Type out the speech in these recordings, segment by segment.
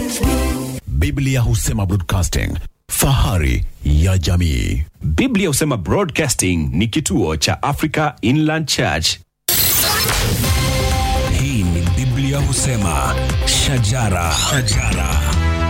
Biblia husema broadcasting, fahari ya jamii. Biblia husema Broadcasting ni kituo cha Africa Inland Church. Hii ni Biblia husema shajara, shajara.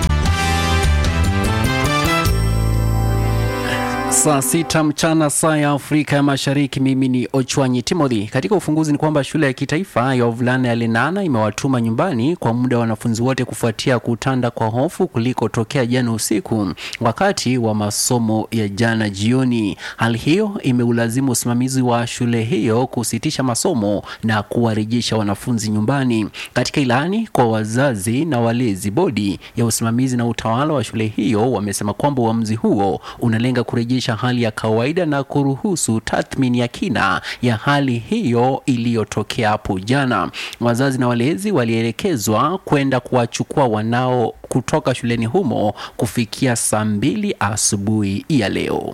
Saa sita mchana saa ya Afrika ya Mashariki. Mimi ni Ochwanyi Timothy. Katika ufunguzi ni kwamba shule ya kitaifa ya wavulana ya Lenana imewatuma nyumbani kwa muda wa wanafunzi wote kufuatia kutanda kwa hofu kulikotokea jana usiku wakati wa masomo ya jana jioni. Hali hiyo imeulazimu usimamizi wa shule hiyo kusitisha masomo na kuwarejesha wanafunzi nyumbani. Katika ilani kwa wazazi na walezi, bodi ya usimamizi na utawala wa shule hiyo wamesema kwamba uamuzi huo unalenga kurejesha hali ya kawaida na kuruhusu tathmini ya kina ya hali hiyo iliyotokea hapo jana. Wazazi na walezi walielekezwa kwenda kuwachukua wanao kutoka shuleni humo kufikia saa mbili asubuhi ya leo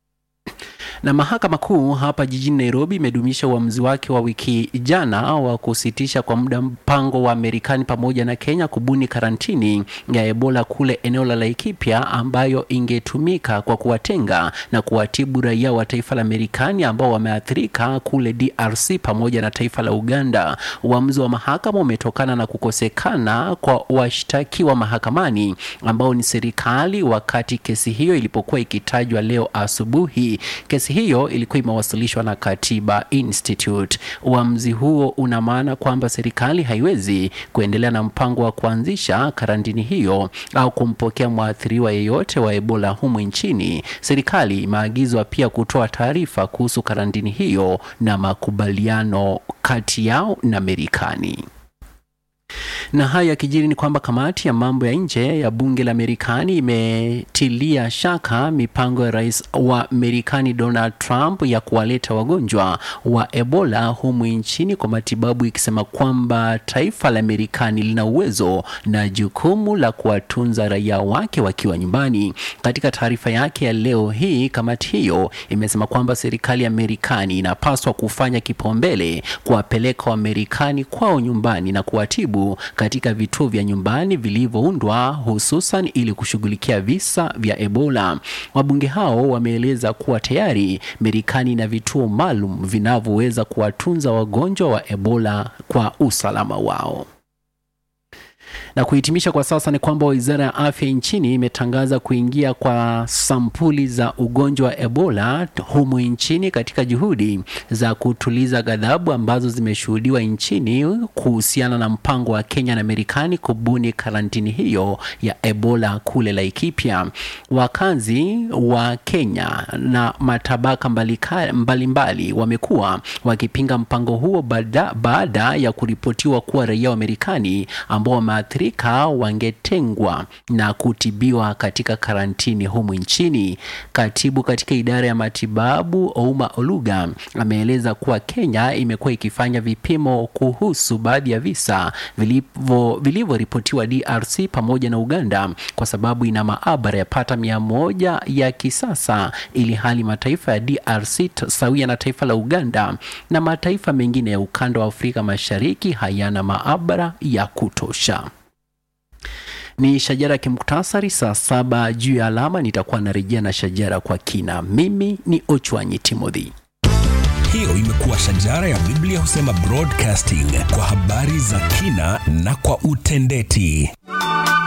na mahakama kuu hapa jijini Nairobi imedumisha uamuzi wake wa wiki jana wa kusitisha kwa muda mpango wa Marekani pamoja na Kenya kubuni karantini ya Ebola kule eneo la Laikipia ambayo ingetumika kwa kuwatenga na kuwatibu raia wa taifa la Marekani ambao wameathirika kule DRC pamoja na taifa la Uganda. Uamuzi wa mahakama umetokana na kukosekana kwa washtakiwa mahakamani ambao ni serikali wakati kesi hiyo ilipokuwa ikitajwa leo asubuhi. Kesi hiyo ilikuwa imewasilishwa na Katiba Institute. Uamuzi huo una maana kwamba serikali haiwezi kuendelea na mpango wa kuanzisha karantini hiyo au kumpokea mwathiriwa yeyote wa Ebola humu nchini. Serikali imeagizwa pia kutoa taarifa kuhusu karantini hiyo na makubaliano kati yao na Marekani na haya yakijiri ni kwamba kamati ya mambo ya nje ya bunge la Marekani imetilia shaka mipango ya rais wa Marekani Donald Trump ya kuwaleta wagonjwa wa Ebola humu nchini kwa matibabu, ikisema kwamba taifa la Marekani lina uwezo na jukumu la kuwatunza raia wake wakiwa nyumbani. Katika taarifa yake ya leo hii, kamati hiyo imesema kwamba serikali ya Marekani inapaswa kufanya kipaumbele kuwapeleka Wamarekani kwao nyumbani na kuwatibu katika vituo vya nyumbani vilivyoundwa hususan ili kushughulikia visa vya Ebola. Wabunge hao wameeleza kuwa tayari Marekani ina vituo maalum vinavyoweza kuwatunza wagonjwa wa Ebola kwa usalama wao. Na kuhitimisha kwa sasa ni kwamba wizara ya afya nchini imetangaza kuingia kwa sampuli za ugonjwa wa Ebola humu nchini katika juhudi za kutuliza ghadhabu ambazo zimeshuhudiwa nchini kuhusiana na mpango wa Kenya na Marekani kubuni karantini hiyo ya Ebola kule Laikipia. Wakazi wa Kenya na matabaka mbalimbali mbali wamekuwa wakipinga mpango huo baada, baada ya kuripotiwa kuwa raia wa Marekani ambao wameathirika wangetengwa na kutibiwa katika karantini humu nchini. Katibu katika idara ya matibabu Ouma Oluga ameeleza kuwa Kenya imekuwa ikifanya vipimo kuhusu baadhi ya visa vilivyoripotiwa DRC pamoja na Uganda kwa sababu ina maabara yapata mia moja ya kisasa, ili hali mataifa ya DRC sawia na taifa la Uganda na mataifa mengine ya ukanda wa Afrika Mashariki hayana maabara ya kutosha. Ni shajara ya kimuktasari saa saba juu ya alama. Nitakuwa narejea na shajara kwa kina. Mimi ni Ochwanyi Timothy. Hiyo imekuwa shajara ya Biblia husema broadcasting kwa habari za kina na kwa utendeti.